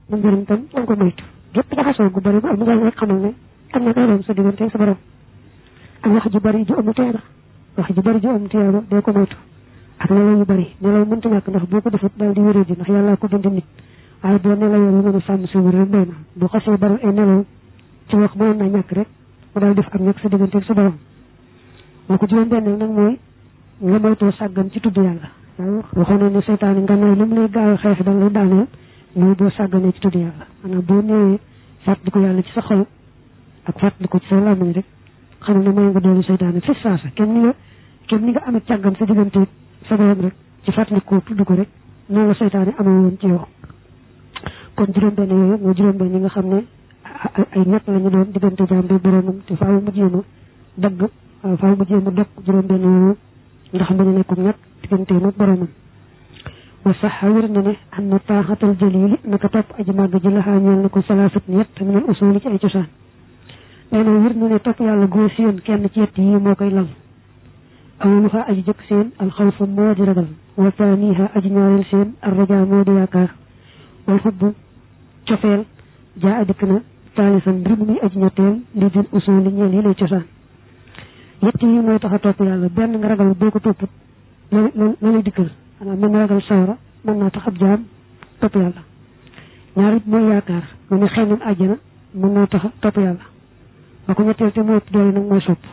mu njëriñ tam da nga ko moytu gépp jaxasoo gu bëri bu am njëriñ rek xamal ne am na koy doon sa diggante sa borom ak wax ju bëri ju amul teera wax ju bëri ju am teera dee ko moytu ak nelaw yu bëri nelaw mënta ñàkk ndax boo ko defut daal di wéré ji ndax yàlla ko bind nit waaye boo nelawee lu mën a sàmm sa wér rek doy na bu xasee bari ay nelaw ci wax mënoon naa ñàkk rek mu daal def ak ñàkk sa diggante sa borom moo ko juróom benn nag mooy nga moytoo sàggan ci tudd yàlla waxoon na ne seytaane nga nooy li mu lay gaaw a xeex da lay daaneel mooy boo sàgganee ci tudd yàlla maanaam boo néewee fàttali ko yàlla ci sa xol ak fàttali ko ci sa làmmiñ rek xam ne mooy nga doolu seytaane fi saasa kenn ni nga kenn ni nga amee càggan sa diggante sa borom rek ci fàttali ko tudd ko rek noonu la seytaane amee woon ci yow kon juróom benn yooyu mooy juróom benn yi nga xam ne ay ñett la ñu doon diggante jaam bi boromam te faaw mu jéem a dagg faaw mu jéem a dog juróom benn yooyu ndax mbañu nekkum ñett diggante nag boromam wa sax wér na ne am na taaxatal jalili naka topp aji màgg ji laxaa ñeel na ko salaasat ñett min al usuli ci ay cosaan nee na wér na ne topp yàlla góor seen kenn ci yett yi moo koy lal awaluha aji jëkk seen alxawfu moo di ragal wa taaniha aji ñaareel seen arraja moo di yaakaar wal xubbu cofeel jaa adikk na taalisan mbir mu muy aji ñetteel li dul usuli ñeel yi lay cosaan yett yi mooy tax a topp yàlla benn nga ragal boo ko topput la la lay dikkal xanaa mën na ragal sawara mën naa tax ab jaam topp yàlla ñaar it mooy yaakaar mu ne xëy na àjjana mën naa tax a topp yàlla ba ko ñetteel te mooy doole nag mooy sopp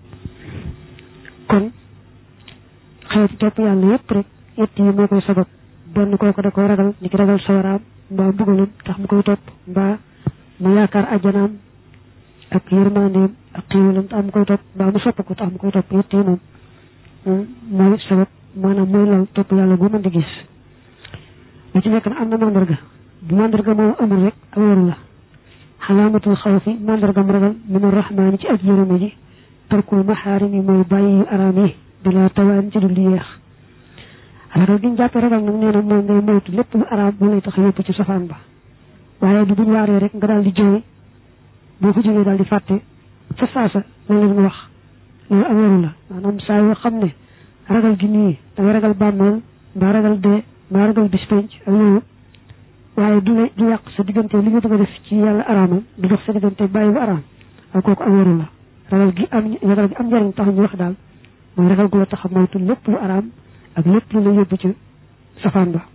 kon xeeti topp yàlla yépp rek yett yi moo koy sabab benn kooku da koy ragal ni ki ragal sawaraam mbaa mbugalam tax mu koy topp mbaa mu yaakaar àjjanaam ak yërmandeem ak xiiwalam tax mu koy topp mbaa mu sopp ko tax mu koy topp yett yi moom mooy sabab maanaam mooy lal topp yàlla bu mën di gis lu ci nekk na am na mandarga bu mandarga moo amul rek ak waru la xalaamatul xaw fi mandargam ragal min arrahmaani ci aj yërëme ji tarkul maxaarim yi mooy bàyyi yu araam yi bila tawaan ci dul yeex ragal gi ñu jàppee ragal nag nee na mooy ngay moytu lépp lu araam bu lay tax yóbbu ci safaan ba waaye du buñ waaree rek nga daal di jooy boo ko jógee daal di fàtte fa saasa la leen wax loolu ak waru la maanaam saa yoo xam ne ragal gi nii da nga ragal bàmmeel mbaa ragal dee mbaa ragal bis penc ak yooyu waaye du ne du yàq sa diggante li nga bëgg a def ci yàlla araamal du dox sa diggante bàyyi bu araam ak kooku am waru la ragal gi am ragal gi am njëriñ tax ñu wax daal mooy ragal gu la tax a moytu lépp lu araam ak lépp lu la yóbbu ci safaan ba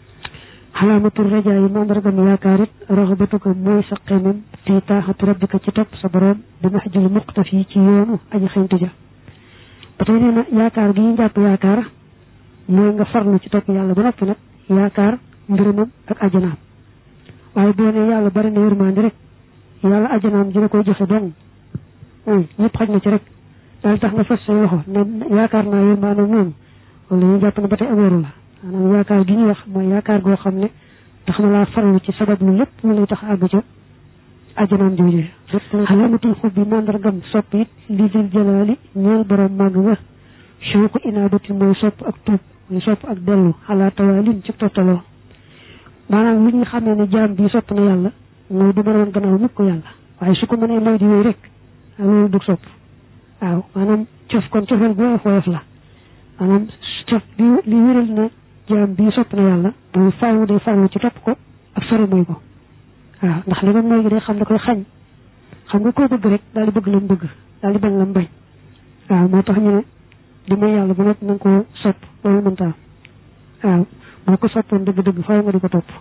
xalaamatul rajaa yi mandargam yaakaar it raxabatu ko mooy sa xemem fii taaxatu rabbika ci topp sa borom bi max jël muqtaf yi ci yoonu aji xeñtu ja ba tey nee na yaakaar gi ñu jàpp yaakaar mooy nga farlu ci topp yàlla ba noppi nag yaakaar ngërëmam ak ajanaam waaye boo ne yàlla bari na yërmande rek yàlla ajanaam dina koy joxe dong ñëpp xaj na ci rek daal tax nga fas say loxo ne yaakaar naa yërmande noonu wala ñu jàpp ne ba tey ameeru la maanaam yaakaar gi ñuy wax mooy yaakaar goo xam ne tax na laa farlu ci sabab lu lépp lu lay tax àgg ca ajanaam jooju xalamatul xub bi mandargam sopp it li dil jalaali ñeel borom màgg nga shawqu inaabati mooy sopp ak tuub mooy sopp ak dellu xalaa tawaalin ci tottaloo maanaam li ñu xamee ne jaam bi sopp na yàlla mooy du mën a woon gannaaw mukk ko yàlla waaye su ko mënee mooy di wéy rek loolu du sopp waaw maanaam cof kon cofeel bu woyof woyof la maanaam cof bi li wéral na jaam bi sopp na yàlla mooy faaw day farlu ci topp ko ak sori mooy ko waaw ndax li nga mooy gi day xam da koy xañ xam nga koo bëgg rek daal di bëgg lam bëgg daal di bañ lam bañ waaw moo tax ñu ne di may yàlla bu nekk na nga koo sopp loolu mënta waaw boo ko soppoon dëgg-dëgg faaw nga di ko topp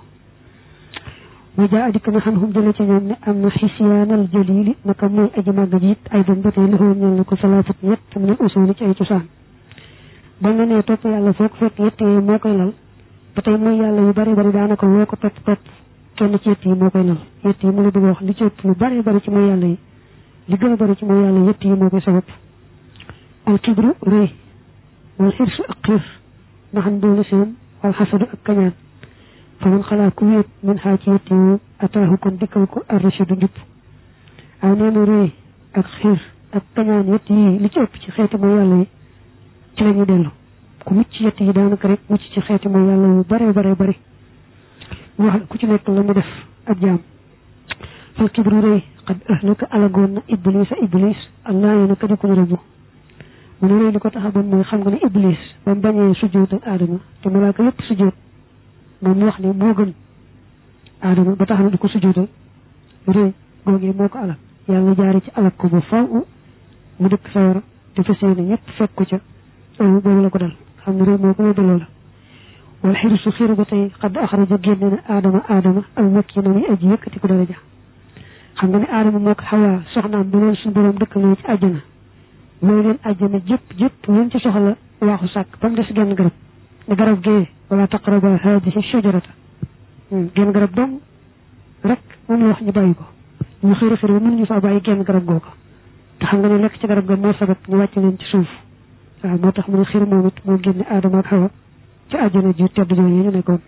wa jaa adikk na xam xum jële ci ñoom ne am na xisyaanal jalili naka mooy aji màgg ji it ay doon ba tey lixoo ñel na ko salaafat ñett tam ne usuli ci ay cosaan ba nga nee topp yàlla foo ko fekk yett yi moo koy lal ba tey mooy yàlla yu bari bari daanaka loo ko topp topp kenn ci yett yi moo koy lal yett yi mu la bëgg wax li ci ëpp lu bari bari ci mooy yàlla yi li gën a bari ci mooy yàlla yett yi moo koy sabab al kibru rëy wal xirsu ak xiir ndaxam doole seen wal xasadu ak kañaan fa man xalaa ku wéet min xaa ci yett yi ataahu kon dikkal ko arrachadu njub aw nee na rëy ak xiir ak kañaan yett yi li ci ëpp ci xeeti mooy yàlla yi ci la ñuy dellu ku mucc ci yett yi daanaka rek mucc ci xeeti mooy yàlla yu bare bare bari mu wax ku ci nekk la mu def ak jaam fal kibru rëy xad ahlaka alagoon na iblis a iblis allah yi naka di ko ñu rëbbu mu ne rëy li ko taxaboon mooy xam nga ne iblis ba mu bañee sujjóot ak aadama te malaaka yépp sujjóot moom mu wax ne moo gën aadama ba tax na du ko sujjóotal réy googee moo ko alak yàlla jaari ci alak ko ba faw mu dëkk sawara te fas yéene ñëpp fekk ko ca boobu la ko dal xam ne réy moo ko yóbbu loola wal xirisu xiru ba tey xadd axraja génne na aadama aadama al makki na muy aji yëkkati ko daraja xam nga ne aadama moo ko xawaa soxnaam ba leen suñu borom dëkkaloo ci àjjana mooy leen àjjana jëpp jëpp leen ci soxla waaxu sàkk ba mu des genn garab ne garab gee wala taqraba hadihi shajarata genn garab dong rek moom la wax ñu bàyyi ko ñu xëri xëri ba mënuñu faa bàyyi genn garab googa te xam nga ne lekk ci garab ga moo sabab ñu wàcc leen ci suuf waaw moo tax mu ne xir moom it moo génne aadama ak xawa ci àjjana ji tedd jooju ñu nekkoon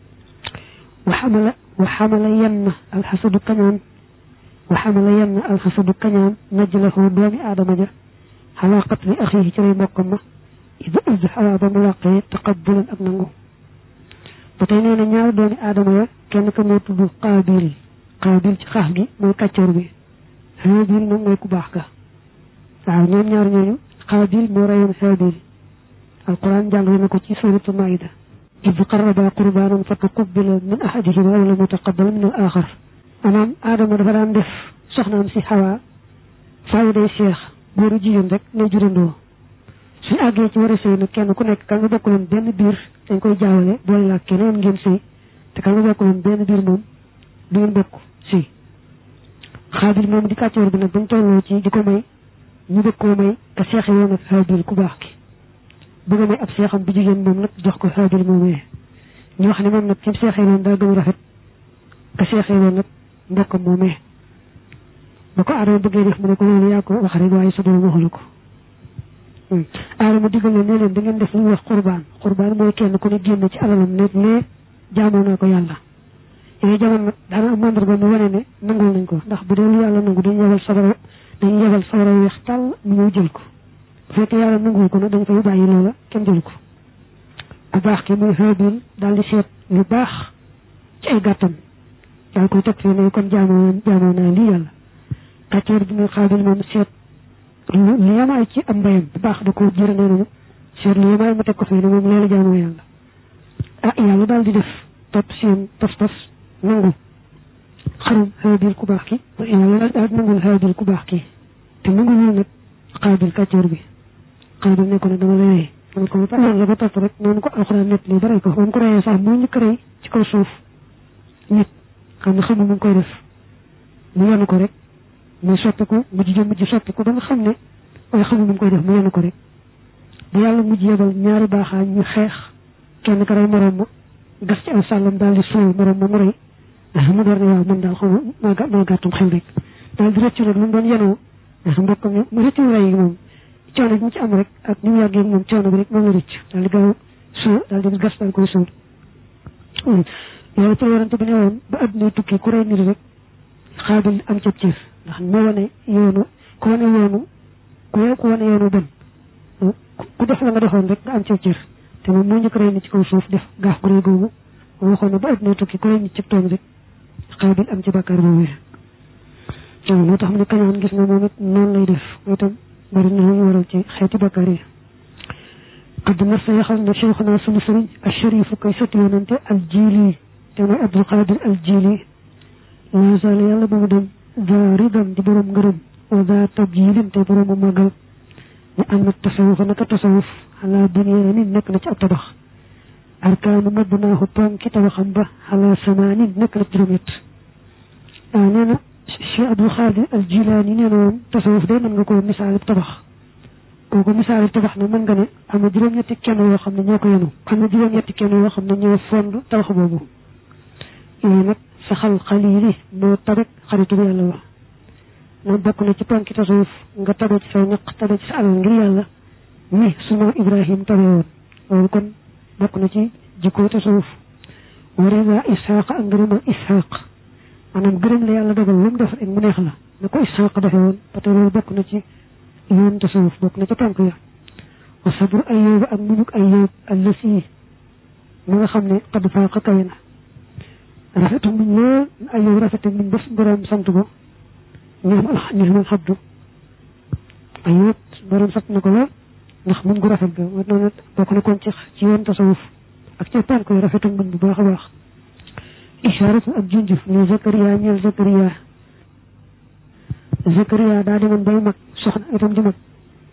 wa xamala wa xamala yenn alxasadu kañaan wa xamala yenn alxasadu kañaan najlahu doomi aadama ja xalaa qatli axihi ci lay mbokkam ma ida id xawaa ba mu làqee taqabulan ak nangu ba tey nee na ñaari doomi aadama ya kenn ka moo tudd qaabil qaabil ci xaax gi mooy kàccoor bi haabil moom mooy ku baax ka waaw ñoom ñaar ñooñu qaabil moo rayoon haabil alquran jàngale na ko ci suratu maida id qarraba qurbaanan fa tuqubila min ahadihima wa lam yutaqabbal min al axar maanaam aadama dafa daan def soxnaam si xawaa faaw day seex góoru jigéen rek lay jurandoo suñu àggee ci war a sëy nag kenn ku nekk ka nga bokkuloon benn biir dañ koy jaawale boole laa keneen ngeen sëy te ka nga bokkuloon benn biir moom du ngeen bokk sëy xaabil moom di kàccoor bi nag bañ tolloo ci di ko may ñu bëgg koo may ka seexe woon ak xaabil ku baax ki bëgg a may ab seexam bu jigéen moom nag jox ko xaabil moomee ñu wax ne moom nag kim seexee woon daa gën a rafet ka seexee woon nag mbokkam moomee ba ko aadama bëggee def mu ne ko loolu yaa ko wax rek waaye sa borom waxulu ko aadama digal leen ne leen da ngeen def lu ñuy wax qurbaan qurbaan mooy kenn ku ne génn ci alalam ne lee jaamoo naa ko yàlla yooyu jamono nag daana am mandarga mu wane ne nangul nañ ko ndax bu dee lu yàlla nangu dañu yebal sabara dañu yebal sabara weex tàll mu ñëw jël ko bu fekkee yàlla nanguwul ko nag dañ fay bàyyi loola kenn jël ko bu baax ki muy xaabil daal di seet lu baax ci ay gàttam daal koy teg fii ne kon jaamoo jaamoo naa lii yàlla kàcceer bi muy xaabil moom seet lu yamaay ci am mbayam bu baax da ko jëre nee nañu seet lu yamaay mu teg ko fii ne moom leela jaamoo yàlla ah yàlla daal di def topp seen pas-pas nangu xarum xaabil ku baax ki yàlla daal nangul xaabil ku baax ki te nangul nag xaabil kàcceer bi xaabil ne ko ne dama la rey man ko ba noonu la ba topp rek noonu ko alxuraan nett lii ba rey ko moom ko reyee sax muy njëkk rey ci kaw suuf nit xam ne xamul mu ngi koy def mu yenu ko rek muy soppiku mujj jëm mujj soppiku ba nga xam ne waaye xamul nu mu koy def mu yenu ko rek bu yàlla mujj yebal ñaari baaxaa ñu xeex kenn ka rey morom ma gas ci aw sàllam daal di suul morom ma mu rey mu door ne waaw man daal xaw ma maa gàttum xel rek daal di rëccu nag lu mu doon yenoo mbokkam mu rëccu rey yi moom coono bi mu ci am rek ak ni mu yàggee moom coono bi rek moom la rëcc daal di gaaw suul daal di gas daal koy suul loolu ci warante bi ne woon ba adduna tukki ku rey nit rek xaabil am cëb cër ndax moo wane yoonu ku wane yoonu ku ku wane yoonu bon ku def la nga defoon rek nga am cëb cër te moom moo njëkk rey nit ci kaw suuf def gaaf gu rëy googu moo waxoon ne ba adduna tukki ku rey nit ci tooñ rek xaabil am ci bàkkaar boobu waaw moo tax mu ne kañaan gis nga moom it noonu lay def mooy tam bari na ñu waral ci xeeti bàkkaar yi qad nasa yaxal na cheikhuna sunu sëriñ asharifu kay sëti yonante al jili te mooy abdul qadir al jili laa zaal yàlla ba mu dem daa ridam di borom ngërëm wa daa tabjilin te borom magal ne am na tasawuf naka tasawuf xalaa bunyanin nekk na ci ab tabax arkaanu mabnaahu ponki tabaxam ba xalaa samaanin nekk na ci juróom-ñett waaw nee na cheikh abdul qadir al jilaani nee na woon tasawuf de mën nga ko misaal tabax kooku misaal tabax na mën nga ne am na juróom-ñetti kenn yoo xam ne ñoo ko yenu am na juróom-ñetti kenn yoo xam ne ñoo fond tabax boobu yooyu nag saxal xaliili moo tabek xaritu bi yàlla wax na bokk na ci ponki tasawuf nga tabe ci saw ñaq tabe ci sa alal ngir yàlla ni suma ibrahim tabe woon loolu kon bokk na ci jikko tasawuf warida ishaq ak ngërëmal ishaq maanaam gërëm la yàlla dogal lu mu def rek mu neex la na ko ishaq defe woon parce que loolu bokk na ci yoon tasawuf bokk na ci ponk ya wa sabru ayyub ak munuk ayyub allasi mu nga xam ne qad faaqa kawe na rafetu muñ lool ayyub rafetu muñ ba borom sant ko ñoom ñoom alxabdu ayyub borom sant na ko lool ndax muñ gu rafet ga moo noonu bokk na kon ci ci yoon tasawuf ak ci ponk yi rafetu muñ bu baax a baax isharatu ak junjuf ne Zakariya ñeel Zakariya Zakariya daa demoon bay mag soxna itam di mag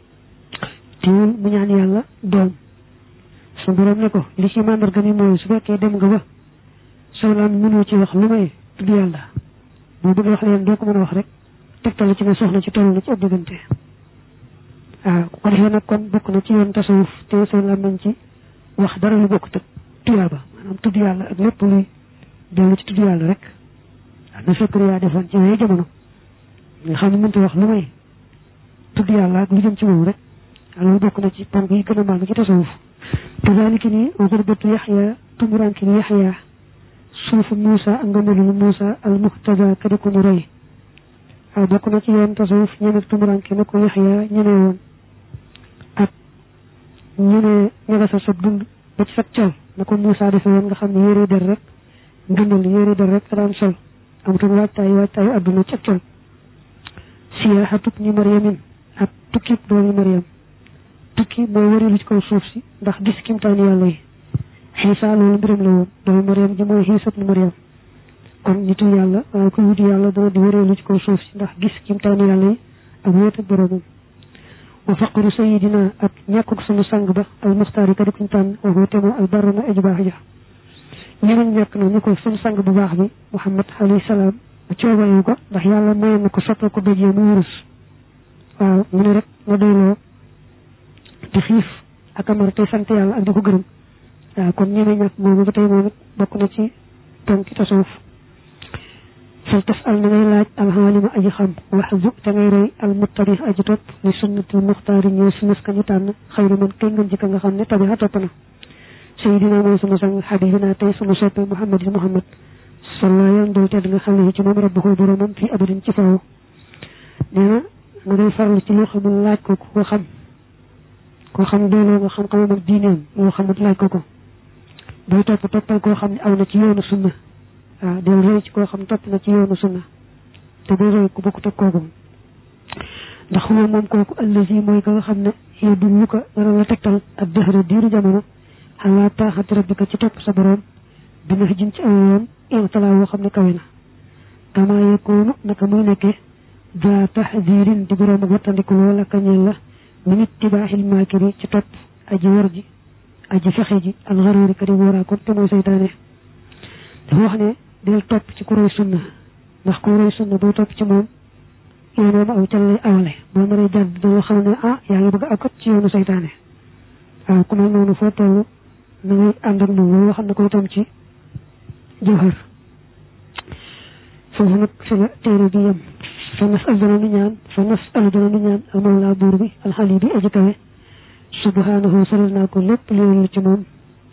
teewul mu ñaan yàlla doom su borom ne ko li ci màndarga mi mooy su fekkee dem nga ba soxlaam mënoo ci wax lu may tudd yàlla boo bëgg wax leen doo ko mën a wax rek tegtal ci ne soxna ci toll na ci ab diggante waaw ku ko defee nag kon bokk na ci yoon tasawuf te soxlaam nañ ci wax dara lu bokk tëg tuyaaba maanaam tudd yàlla ak lépp luy dellu ci tudd yàlla rek waaw na Zakariya defoon ci yooyu jamono nga xam ne mënta wax lu may tudd yàlla ak lu jëm ci moom rek loolu bokk na ci ponk yi gën a màgg ci tasawuf kazalika ni xurbatu yaxya tumuranki ni yaxya suufu Muusa ak ngëmbalu Muusa al muhtada ka di ko ñu roy waaw bokk na ci yoon tasawuf ñemeeg tumuranki na ko yaxya ñeme woon ak ñeme ñagasal sa dund ba ci sag col na ko Muusa defe woon nga xam ne yére der rek ngëmbal yére der rek daan sol amutoon waajtaayu waajtaayu adduna ci ak col siyaaxatub ni mariamin ak tukkib doomi mariam tukki mooy warilu ci kaw suuf si ndax gis kimtaani yàlla yi xiisa loolu mbiram la woon doomi mariam ji mooy xiisab ni mariam kon nitu yàlla waaye ku wuti yàlla dana di warilu ci kaw suuf si ndax gis kimtaani yàlla yi ak wéet ak boroomam wa faqru sayidina ak ñàkkuk sunu sang ba al muxtaar yi ka di kuñ tànn waxoo te moo al barana aji baax ja ñeneen ñàkk na ñu ko sunu sang bu baax bi muhammad alayhi salaam coobayu ko ndax yàlla mayoon na ko soppal ko dojee mu wurus waaw mu ne rek nga doyloo di xiif ak amar tey sant yàlla ak di ko gërëm waaw kon ñeme ñàkk moomu ba tey moom it bokk na ci ponki tasawuf fal tas al na ngay laaj alxaalima aji xam wax zub te ngay roy al muttabi aji topp li sunnati muxtaari ñëw sunnas ka ñu tànn xayru man kay ngën jikka nga xam ne tabixa topp na sayidina mooy sunu sang xabibina tey sunu soppe muhammad muhammad salla yoon dol tedd nga xam ne ci moom rabbuhu boromam fii abadin ci faw nee na nga ngay farlu ci loo xamul laaj ko ko xam koo xam dooloo nga xam xamam ak diineem loo xamut laaj ko ko booy topp toppal koo xam ne aw na ci yoonu sunna waaw del roy ci koo xam topp na ci yoonu sunna te boo roy ku bokkut ak kooku ndax moom moom kooku allazi mooy ka nga xam ne yow du ñu ko dana la tegtal ak dëxëra diiru jamono xalaa taaxati rabbika ci topp sa borom bi nga jëm ci aw yoon intalaa woo xam ne kawe na kama yekoonu naka muy nekkee daa taxdirin di borom ak wattandiku loola kañeel la min ittibaaxil maakiri ci topp aji war ji aji fexe ji al xaruuri ka di wóoraakoon te mooy seytaane dafa wax ne del topp ci ku roy sunna ndax ku roy sunna boo topp ci moom yoon aw ca lay awale boo naree jàdd danga xam ne ah yaa ngi bëgg a akot ci yoonu seytaane waaw ku mel noonu foo toll na ngay ànd ak moom loolu xam ne ko itam ci jawhar foofu nag fi la téere bi yem fa nas al dana nu ñaan fa nas al dana nu ñaan al mawla buur bi alxali bi aji kawe subhanahu salal naa ko lépp li ci moom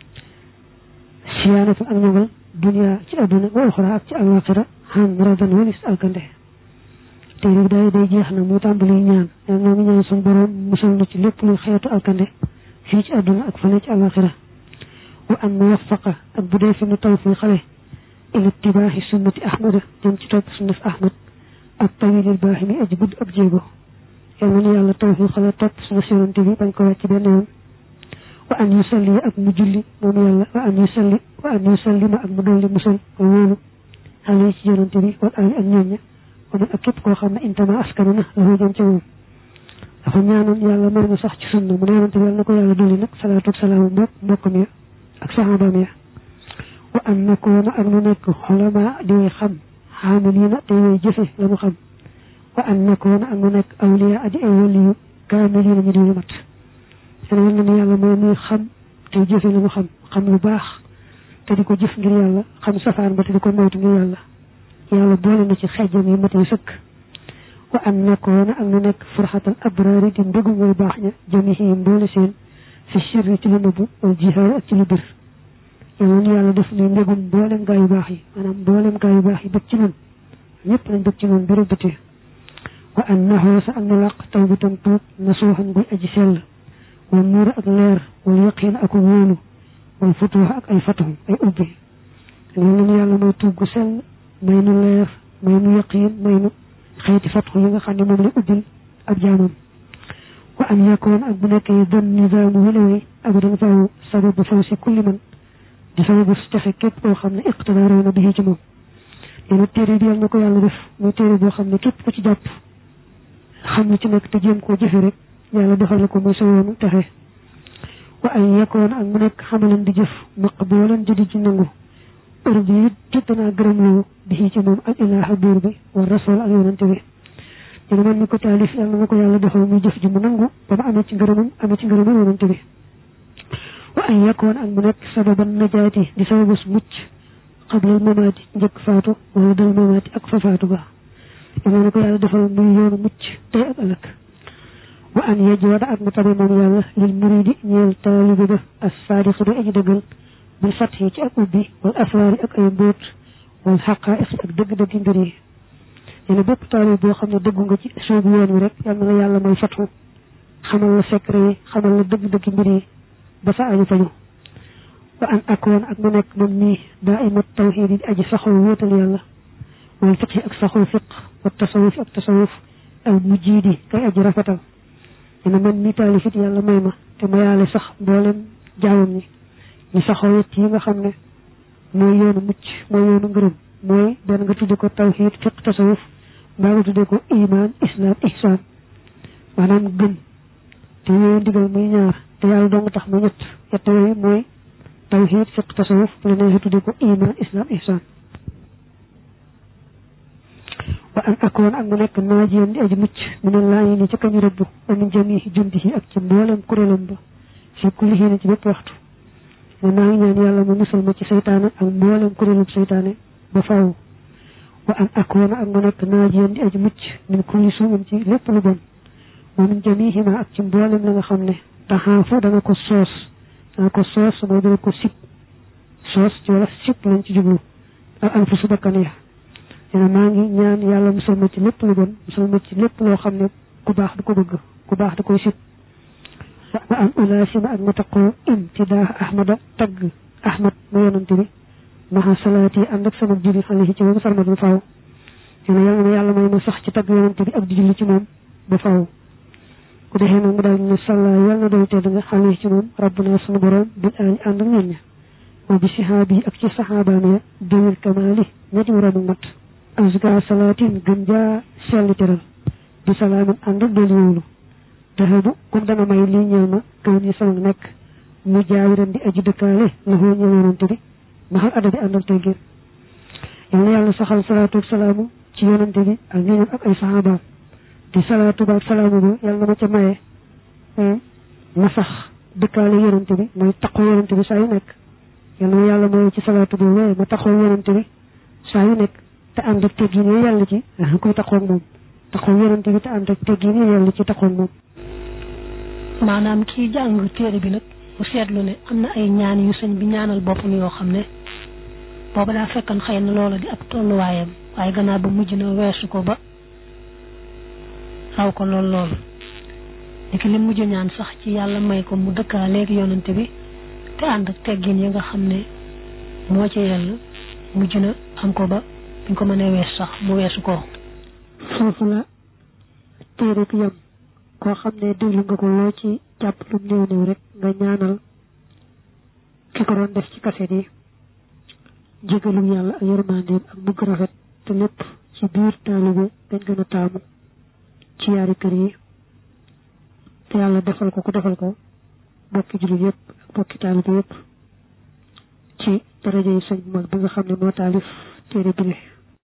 siyaanatu ak ñoŋal dunia ci àdduna wa uxra ak ci alaxira xan radan walis alkande téere bi day day jeex na mu tàmbali ñaan nee noo ngi ñaan suñu borom musal na ci lépp luy xeetu alkande fii ci àdduna ak fane ci alaxira wa an muwafaqa ak bu dee fi nu taw fi xale ila ittibaaxi sunnati ahmada jëm ci topp sunnaf ahmad ak tawilil baaxi mi aji gudd ab jéego yal na nu yàlla taw fi xale topp sunna yonante bi bañ ko wàcc benn yoon wa an yusalli ak mu julli moom yàlla wa an yusalli wa an yusallima ak mu dolli musal ko wóolu xale ci yonante bi wal ali ak ñooña wa man ak képp koo xam ne intama askanu na la jëm ci moom dafa ñaanoon yàlla mën na sax ci sunna mu ne yonante bi yàlla na ko yàlla dolli nag salaatu ak salaamu mbokk mbokkam ya ak saxaabaam ya wa an nakoona ak nu nekk xolama di way xam xaamiliina te way jëfe la mu xam wa an nakoona ak nu nekk awliya aji ay waliyu kaamiliina ñu di ñu mat seen war na ne yàlla mooy muy xam te jëfe la mu xam xam lu baax te di ko jëf ngir yàlla xam safaan ba te di ko moytu ngir yàlla yàlla boole na ci xejjam yi mat yu sëkk wa an nakoona ak nu nekk furxatal abraari di mbégum way baax ña jamihim boole seen fi sirri ci lu nëbbu wal jihaar ak ci lu bir yàlla nu yàlla def ni mbégum mboolem gaa yu baax yi maanaam mboolem gaa yu baax yi bëgg ci nun ñëpp nañ bëgg ci nun biru bëtee wa an naxoosa ak nu làq taw bi tam tuub na suuxan buy aji sell wal nuura ak leer wal yaqiin ak wóolu wal futuux ak ay fatuxum ay ubbi loolu nu yàlla mooy tuub gu sell may nu leer may nu yaqiin may nu xeeti fatuxu yi nga xam ne moom la ubbil ab jaamam wa an yakoon ak bu nekkee don nisaamu wilawee abadan faw sababu faw si kulli man di sababu texe képp koo xam ne iqtida réew na bi ci moom nee na téere bi yàlla na ko yàlla def muy téere boo xam ne képp ku ci jàpp xam ne ci nekk te jéem koo jëfe rek yàlla defal ko muy sa yoonu texe wa ay yekkoon ak mu nekk xamalan di jëf maqboolan di di ci nangu heure bi it jot naa gërëm loo bi ci moom ak ilaaha buur bi wa rasul ak yonante bi dina man mi ko taalif yàlla na ko yàlla defal muy jëf ji mu nangu ba ma amee ci ngërëmam amee ci ngërëmam yonante bi wa ay yekkoon ak mu nekk sababan najaati di sababus mucc xablal mamaati njëkk faatu wala dal mamaati ak fa faatu ba yàlla na ko yàlla defal muy yoonu mucc tey ak ëllëg wa an yejwada ak mu tabe moom yàlla lil muridi ñeel taalibi ba as saadiqi di aji dëggal bil fatxi ci ak ubbi wal asraari ak ay mbóot wal xaqaa'iq ak dëgg-dëggi mbir yi nee na bépp taalib boo xam ne dëggu nga ci soobu yoon wi rek yal na la yàlla may fatxu xamal la secret yi xamal la dëgg-dëggi mbir yi ba sa aju faju wa an akoon ak mu nekk man nii daa imat tawxiid yi aji saxoo wéetal yàlla wal fiqhi ak saxoo fiq wa tasawuf ak tasawuf al mujjiidi kay aji rafetal dina man mi taalifit yàlla may ma te ma yàlla sax mboolem jaamam ñi ñu saxoo yett yi nga xam ne mooy yoonu mucc mooy yoonu ngërëm mooy benn nga tudde ko tawxiid fiq tasawuf mbaa nga tudde ko iman islam ihsan maanaam gëm te yooyu ndigal muy ñaar te yàlla dong tax mu ñett yett yooyu mooy tawxiid fiq tasawuf bu la neexee tudde ko iman islam ihsan wa an akoon ak mu nekk naajiyan di aji mucc mu ne laa ni ci kañu rëbb wa min jamihi jundihi ak ci mboolem kuréelam ba fi kulli xiin ci bépp waxtu ne maa ngi ñaan yàlla mu musal ma ci seytaane ak mboolem kuréelum seytaane ba faaw wa an akoon ak mu nekk naajiyan di aji mucc min kulli suumin ci lépp lu bon wa min jamihima ak ci mboolem la nga xam ne taxaafu dana ko soos dana ko soos mooy dana ko sib soos ci wala sib lañ ci jublu ak an fu su bakkan ya nee na maa ngi ñaan yàlla musal ma ci lépp lu bon musal ma ci lépp loo xam ne ku baax du ko bëgg ku baax da koy sib wa an ulaasima ak ma taqoo imtidaa ahmada tagg ahmad ma yonante bi maxa salaati ànd ak sama julli alayhi ci moom sarmat bu faaw nee na yàlla ma yàlla may ma sax ci tagg yonante bi ak di julli ci moom ba faaw ku defee nag mu daal ne sàlla yàlla na doy tedd nga alayhi ci moom rabbuna sunu borom bil aali ànd ak ñoom ña wa bi sihaabi ak ci saxaabaam ya dawil kamaali ñetti waramu mat azka salaatin gën jaa selli teral bi salaamin ànd ak doolu wóolu daxabu kum dana may lii ñëw ma kaw ni sama nekk mu jaawiran di aji dëkkaale la xoo ñëw yonante bi maxal adda bi ànd ak teggin yal na yàlla saxal salaatu ak salaamu ci yonante bi ak ñooñam ak ay saxaabaam di salaatu ba ak salaamu ba yàlla na ma ca maye ma sax dëkkaale yonante bi mooy taqoo yonante bi saa yu nekk yal na ma yàlla maye ci salaatu boobu ma taxoo yonante bi saa yu nekk te ànd ak teggin yi yàlla ci koy taxoog moom taxoog yonante bi te ànd ak teggin yi yàlla ci taxoog moom maanaam kii jàng téere bi nag mu seetlu ne am na ay ñaan yu sëñ bi ñaanal boppam yoo xam ne booba daa fekkan xëy na loola di ab tolluwaayam waaye gannaaw ba mujj na weesu ko ba raw ko lool lool léegi li mujj ñaan sax ci yàlla may ko mu dëkkaa léegi yonante bi te ànd ak teggin yi nga xam ne moo ci yell mujj na am ko ba buñ ko mënee wees sax mu weesu ko foofu la téere bi yam koo xam ne déglu nga ko loo ci jàpp lu néew néew rek nga ñaanal ki ko doon def ci kaset yi jégalum yàlla ak yërmandeem ak mugg rafet te lépp ci biir taalibe dañ gën a taamu ci yaari kër yi te yàlla defal ko ku defal ko bokki jullit yëpp ak bokki taalibe yëpp ci daraja yi sëñ bu mag bi nga xam ne moo taalif téere bi